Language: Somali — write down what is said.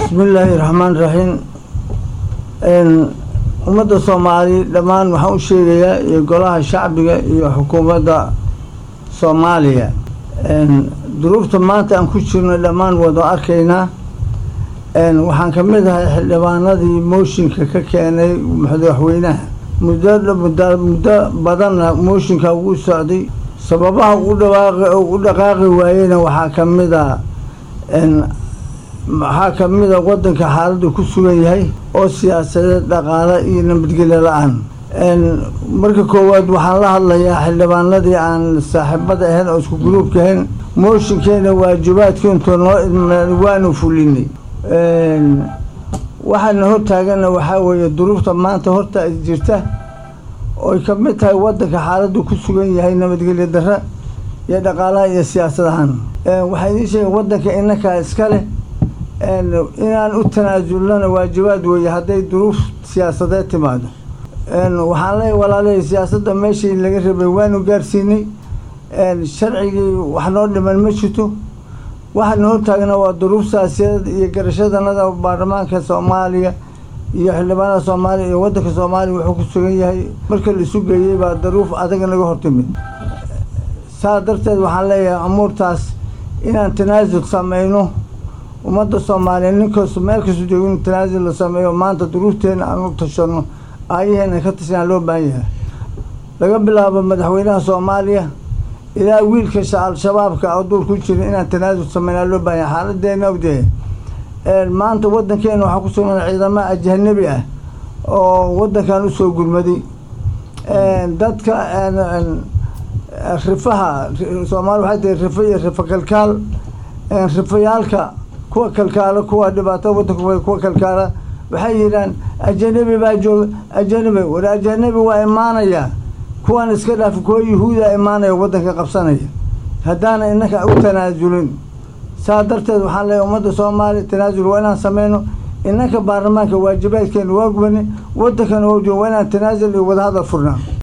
bismillaahi raxmaan raxiim ummadda soomaali dhammaan waxaan u sheegayaa iyo golaha shacbiga iyo xukuumadda soomaaliya duruufta maanta aan ku jirno dhammaan wada arkaynaa waxaan ka mid ahay xildhibaanadii mooshinka ka keenay madaxweynaha muddo muddo badanna mooshinka ugu socday sababaha ugu dhawaaqi ugu dhaqaaqi waayeyna waxaa ka mid a waxaa ka mid a waddanka xaaladdu ku sugan yahay oo siyaasadeed dhaqaale iyo nabadgelyo la-aan marka koowaad waxaan la hadlayaa xildhibaanadii aan saaxiibada ahayn oo isku gruubka ahayn mooshinkeena waajibaadkiintu noo idmeen waanu fulinay waxaana hortaagana waxaa weeye duruufta maanta horta jirta oy ka mid tahay waddanka xaaladdu ku sugan yahay nabadgelyo darra iyo dhaqaalaha iyo siyaasad ahaan waxaa idiin sheega waddanka inakaa iska leh inaan u tanaasulnana waajibaad weeye hadday duruuf siyaasadeed timaado waxaan leeyahy walaaley siyaasadda meeshii laga rabay waanu gaarsiinay sharcigii wax noo dhiman ma jirto waxaana hortaagna waa duruuf siyaasiyadeed iyo garashadanada baarlamaanka soomaaliya iyo xildhibaanada soomaaliya iyo waddanka soomaaliya wuxuu ku sugan yahay marka la isu geeyey baa duruuf adag naga hortimid saa darteed waxaan leeyahay amuurtaas inaan tanaasul sameyno ummadda soomaaliya ninkaas meel kastu joogo in tanaasul la sameeyo maanta duruufteena aan u tashano aayaheena ka tashanaa loo baahan yahay laga bilaabo madaxweynaha soomaaliya ilaa wiilka al-shabaabka oo duur ku jira inaan tanaasul sameynaa loo baahan yahay xaaladeena ogdee maanta waddankeena waxaa ku sugan ciidamo ajanabi ah oo waddankan usoo gurmaday dadka rifaha soomaali waxay tahay rifa iyo rifa kalkaal rifayaalka kuwa kalkaala kuwa dhibaato waddanka kuwa kalkaala waxay yidhaan ajanabi baa jooga ajanabi war ajanabi waa imaanaya kuwaan iska dhaafi kuwa yuhuuda imaanaya waddanka qabsanaya haddaana inaka u tanaasulin saa darteed waxaan leeyahay ummadda soomaaliya tanaasul waa inaan sameyno inanka baarlamaanka waajibaadkeena waa gubani waddankana waa waa inaan tanaasul iyo wadahadal furnaa